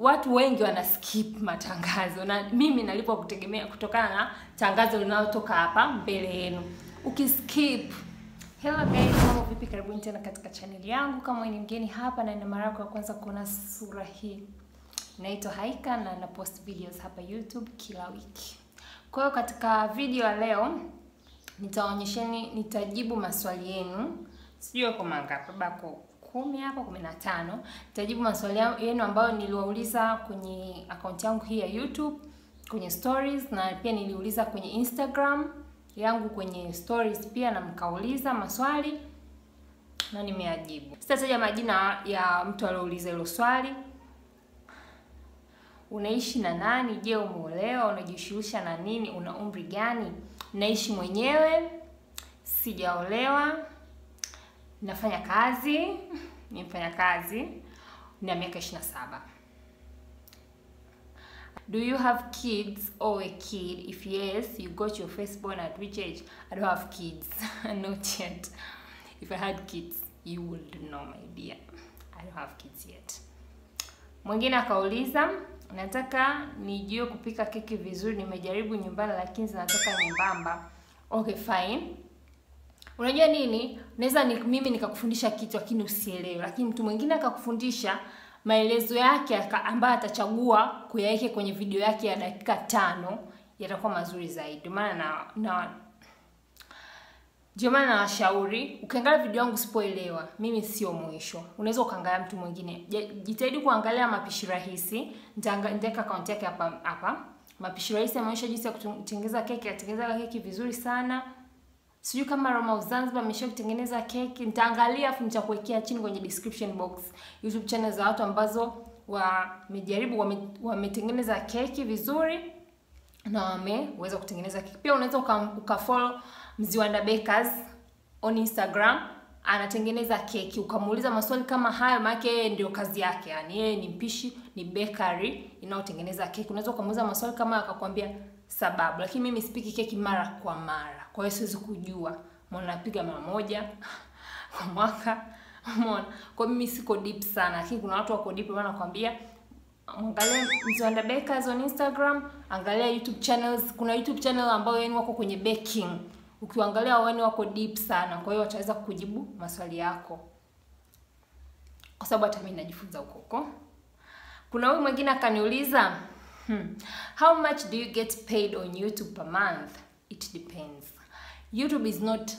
watu wengi wana skip matangazo na mimi nalipwa kutegemea kutokana na tangazo linalotoka hapa mbele yenu. Ukiskip Hello guys, mambo vipi? Karibuni tena katika chaneli yangu. Kama wewe ni mgeni hapa na ina mara yako ya kwanza kuona sura hii, naitwa Haika na na post videos hapa YouTube kila wiki. Kwa hiyo katika video ya leo nitaonyesheni, nitajibu maswali yenu, sijui kwa mangapi, bako kumi hapa, kumi na tano. Nitajibu maswali yenu ambayo niliwauliza kwenye akaunti yangu hii ya YouTube kwenye stories, na pia niliuliza kwenye Instagram yangu kwenye stories pia, na mkauliza maswali na nimeajibu. Sitataja majina ya mtu aliyouliza hilo swali. Unaishi na nani? Je, umeolewa? Unajishughulisha na nini? Una umri gani? Naishi mwenyewe, sijaolewa, nafanya kazi, ni mfanya kazi na miaka 27. Do you have kids or a kid? If yes, you got your firstborn at which age? I don't have kids. Not yet. If I had kids, you would know my dear. I don't have kids yet. Mwingine akauliza, nataka nijue kupika keki vizuri. Nimejaribu nyumbani lakini zinatoka nyembamba. Okay, fine. Unajua nini? Naweza ni, mimi nikakufundisha kitu lakini usielewe, lakini mtu mwingine akakufundisha maelezo yake ambayo atachagua kuyaweke kwenye video yake ya dakika tano yatakuwa mazuri zaidi. Ndio maana na, na ndio maana nawashauri ukiangalia video yangu usipoelewa, mimi sio mwisho. Unaweza ukaangalia mtu mwingine. Jitahidi kuangalia mapishi rahisi. Nitaweka account yake hapa hapa. Mapishi rahisi ameonyesha jinsi ya kutengeneza keki, atengeneza keki vizuri sana. Sijui kama Roma of Zanzibar amesha kutengeneza keki. Nitaangalia afu nitakuwekea chini kwenye description box YouTube channel za watu ambazo wamejaribu wametengeneza wame keki vizuri na wameweza kutengeneza keki. Pia unaweza ukafollow uka Mziwanda Bakers on Instagram, anatengeneza keki, ukamuuliza maswali kama hayo, maana yeye ndio kazi yake, yani yeye ni mpishi, ni bakery inayotengeneza keki. Unaweza ukamuuliza maswali kama akakwambia sababu, lakini mimi sipiki keki mara kwa mara, kwa hiyo siwezi kujua. Mbona napiga mara moja kwa mwaka, umeona? Kwa mimi siko deep sana, lakini kuna watu wako deep, maana nakwambia Angalia Mziwanda Bakers on Instagram, angalia YouTube channels. Kuna YouTube channel ambayo yani wako kwenye baking, ukiangalia wao wako deep sana, kwa hiyo wataweza kujibu maswali yako, kwa sababu hata mimi najifunza huko huko. Kuna huyu mwingine akaniuliza hmm, how much do you get paid on YouTube per month? It depends. YouTube is not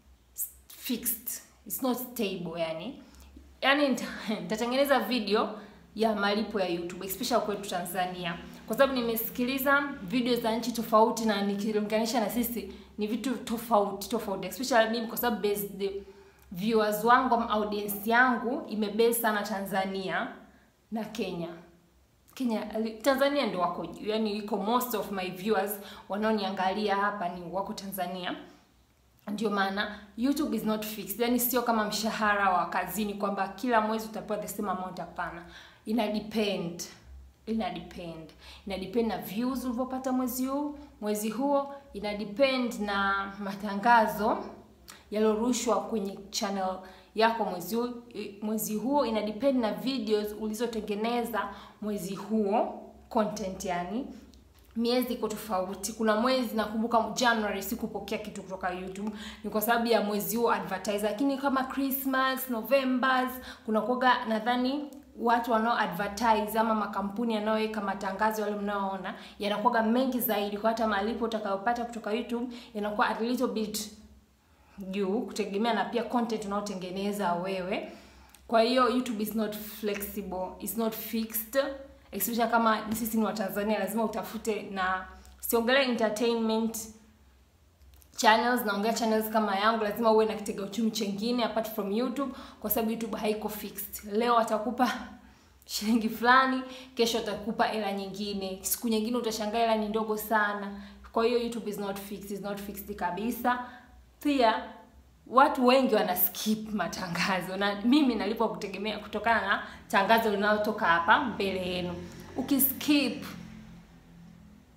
fixed, it's not stable. Yani yani nitatengeneza video ya malipo ya YouTube especially kwetu Tanzania, kwa sababu nimesikiliza video za nchi tofauti na nikilinganisha na sisi ni vitu tofauti tofauti, especially mimi kwa sababu based viewers wangu au audience yangu imebase sana Tanzania na Kenya. Kenya, Tanzania ndio wako juu, yani iko most of my viewers wanaoniangalia hapa ni wako Tanzania. Ndio maana YouTube is not fixed, yani sio kama mshahara wa kazini kwamba kila mwezi utapewa the same amount. Hapana, ina depend ina depend ina depend na views ulivyopata mwezi huu mwezi huo, ina depend na matangazo yaliyorushwa kwenye channel yako mwezi huo mwezi huo, ina depend na videos ulizotengeneza mwezi huo, content yani miezi iko tofauti. Kuna mwezi nakumbuka January sikupokea kitu kutoka YouTube, ni kwa sababu ya mwezi huo advertise, lakini kama Christmas, November kuna kuoga nadhani watu wanao advertise ama makampuni yanayoweka matangazo yale mnaoona yanakuwa mengi zaidi, kwa hata malipo utakayopata kutoka YouTube yanakuwa a little bit juu, kutegemea na pia content unaotengeneza wewe. Kwa hiyo YouTube is not flexible, is not fixed especially kama sisi ni Watanzania, lazima utafute, na siongelea entertainment channels, naongea channels kama yangu, lazima uwe na kitega uchumi chengine apart from YouTube, kwa sababu YouTube haiko fixed. Leo atakupa shilingi fulani, kesho atakupa hela nyingine, siku nyingine utashangaa hela ni ndogo sana. Kwa hiyo YouTube is not fixed, is not fixed kabisa. Pia watu wengi wana skip matangazo na mimi nalipwa kutegemea kutokana na tangazo linalotoka hapa mbele yenu. Ukiskip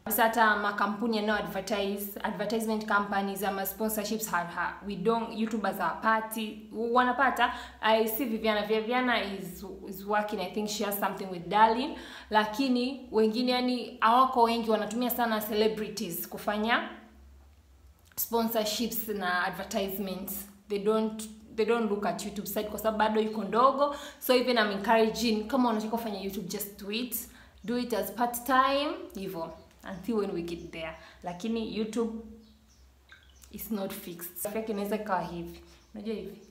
Sasa hata makampuni yanayo advertise advertisement companies ama sponsorships ha, ha, we don't youtubers hawapati wanapata i see viviana viviana is, is working i think she has something with darlin lakini wengine yani hawako wengi wanatumia sana celebrities kufanya sponsorships na advertisements they don't they don't look at youtube side kwa sababu bado iko ndogo so even I'm encouraging kama unataka kufanya youtube just do it do it as part time hivyo until when we get there lakini youtube is not fixed yake inaweza ikawa hivi unajua hivi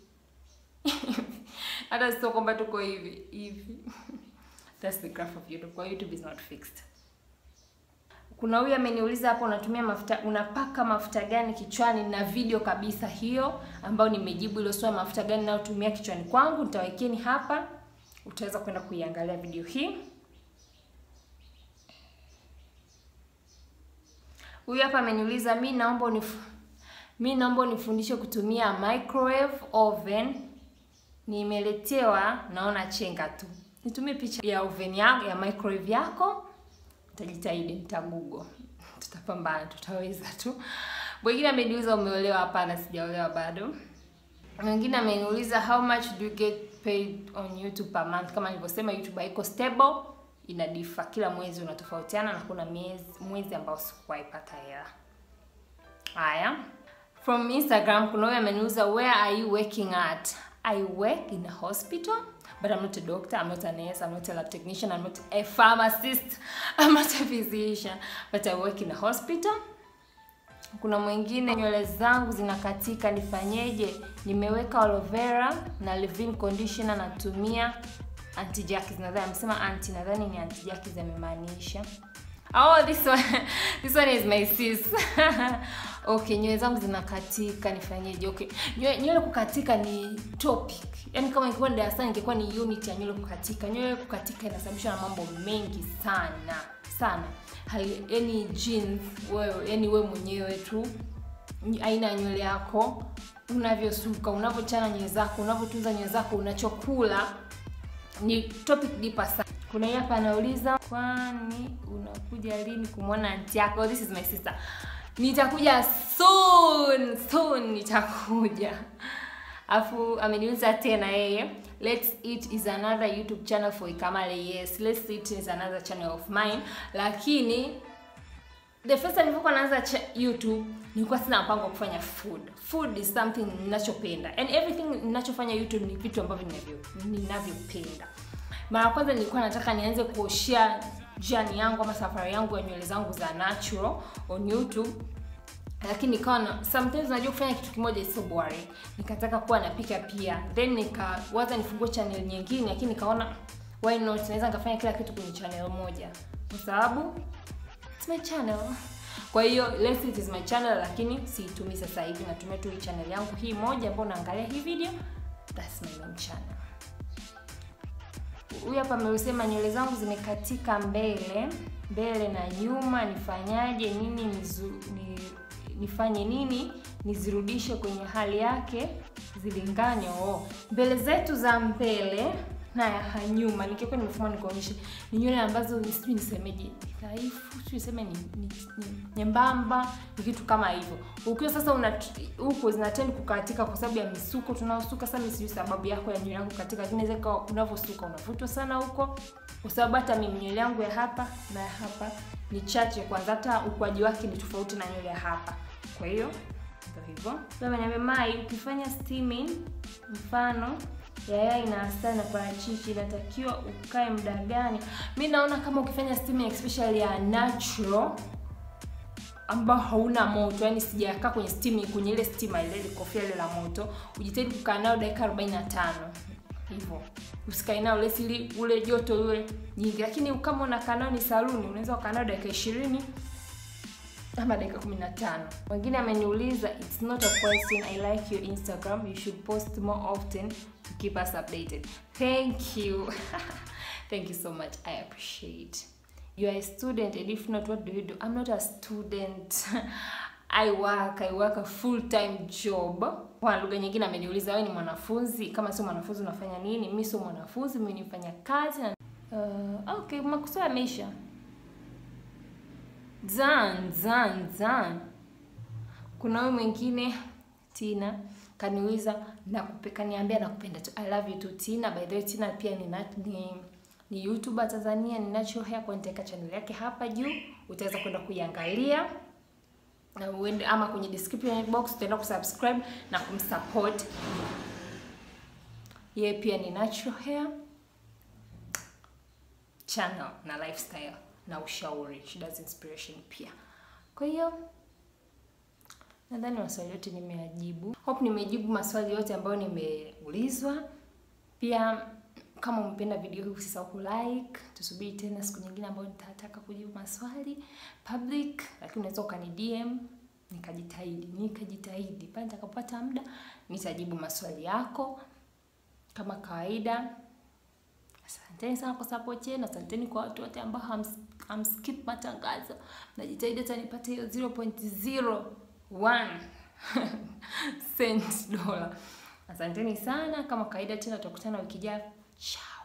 hata sio kwamba tuko hivi hivi that's the graph of youtube kwa youtube is not fixed kuna huyu ameniuliza hapo unatumia mafuta unapaka mafuta gani kichwani na video kabisa hiyo ambayo nimejibu ile swali mafuta gani nayotumia kichwani kwangu nitawekeni hapa utaweza kwenda kuiangalia video hii huyu hapa ameniuliza mi naomba unif mi naomba unifundishe kutumia microwave oven nimeletewa naona chenga tu nitumie picha ya oven yako ya microwave yako nitajitahidi nitagugo tutapambana tutaweza tu mwingine ameniuliza umeolewa hapana sijaolewa bado mwingine ameniuliza how much do you get paid on youtube per month kama nilivyosema youtube haiko stable ina difa kila mwezi unatofautiana na kuna miezi mwezi ambao sikuwahi pata hela haya from instagram kuna huyo ameniuliza where are you working at i work in a hospital but i'm not a doctor i'm not a nurse i'm not a lab technician i'm not a pharmacist i'm not a physician but i work in a hospital kuna mwingine nywele zangu zinakatika nifanyeje nimeweka aloe vera na leave-in conditioner natumia anti jackies nadhani amesema anti nadhani ni anti jackies amemaanisha oh this one this one is my sis okay nywele zangu zinakatika nifanyeje okay nywele nywele kukatika ni topic yaani kama ingekuwa ni darasani ingekuwa ni unit ya nywele kukatika nywele kukatika inasababishwa na mambo mengi sana sana Hai- yaani jeans wewe yani wewe mwenyewe tu aina ya nywele yako unavyosuka unavyochana nywele zako unavyotunza nywele zako unachokula ni topic deeper sana kuna hii hapa anauliza kwani unakuja lini kumwona anti yako this is my sister nitakuja soon soon nitakuja afu ameniuliza tena yeye let's eat is another youtube channel for ikamale yes let's eat is another channel of mine lakini the first time nilipokuwa naanza cha- youtube nilikuwa sina mpango wa kufanya food food is something ninachopenda and everything ninachofanya youtube ni vitu ambavyo ninavyo- ninavyopenda mara ya kwanza nilikuwa nataka nianze kuoshea jani yangu ama safari yangu ya nywele zangu za natural on youtube lakini nikawa na sometimes najua kufanya kitu kimoja is so boring nikataka kuwa napika pia then nikawaza nifungue channel nyingine lakini nikaona why not naweza nikafanya kila kitu kwenye channel moja kwa sababu it's my channel kwa hiyo let's say it is my channel lakini siitumii sasa hivi natumia tu hii channel yangu hii moja ambayo naangalia hii video that's my main channel huyu hapa ameusema nywele zangu zimekatika mbele mbele na nyuma nifanyaje nini nizu, ni, nifanye nini nizirudishe kwenye hali yake zilingane oh. mbele zetu za mbele na ya nyuma nikiwa nimefuma nikuonyeshe ni nywele ambazo sijui nisemeje ni dhaifu sijui niseme ni, ni, ni nyembamba ni kitu kama hivyo ukiwa sasa una huko zinatend kukatika kwa sababu ya misuko tunaosuka sasa mimi sijui sababu yako ya nywele yako katika lakini inaweza ikawa unavyosuka unavutwa sana huko kwa sababu hata mimi nywele yangu ya hapa na ya hapa ni chache kwanza hata ukuaji wake ni tofauti na nywele ya hapa kwa hiyo ndio hivyo ameniambia mai ukifanya steaming mfano yayai na asali na parachichi inatakiwa ukae muda gani mi naona kama ukifanya steaming especially ya natural ambao hauna moto yani sijakaa kwenye steaming kwenye ile stima ile ile kofia ile la moto ujitahidi kukaa nayo dakika 45 hivyo usikae nao lesi ili ule joto ule nyingi lakini kama unakaa nao ni saluni unaweza ukaa nao dakika ishirini ama dakika 15 wengine ameniuliza it's not a question i like your instagram you should post more often to keep us updated thank you thank you so much i appreciate you are a student and if not what do you do i'm not a student i work i work a full time job kwa lugha nyingine ameniuliza wewe ni mwanafunzi kama sio mwanafunzi unafanya nini mi sio mwanafunzi mimi ni mfanya kazi na uh, okay makusudi yameisha zan zan zan kuna huyu mwingine tina kaniuliza nakupe kaniambia nakupenda tu i love you tu tina by the way tina pia ni, na, ni ni youtuber tanzania ni natural hair kwa nitaweka channel yake hapa juu utaweza kwenda kuiangalia na uende ama kwenye description box utaenda kusubscribe na kumsupport yeye pia ni natural hair channel na lifestyle na ushauri she does inspiration pia kwa hiyo nadhani maswali yote nimeyajibu hope nimejibu maswali yote ambayo nimeulizwa pia kama umependa video hii usisahau kulike tusubiri tena siku nyingine ambayo nitataka kujibu maswali public lakini unaweza ukani dm nikajitahidi nikajitahidi pale nitakapopata muda nitajibu maswali yako kama kawaida asanteni sana kwa support yenu asanteni kwa watu wote ambao hams, hamskip matangazo najitahidi hata nipate hiyo 0.01 cent dola asanteni sana kama kawaida tena tutakutana wiki ijayo ciao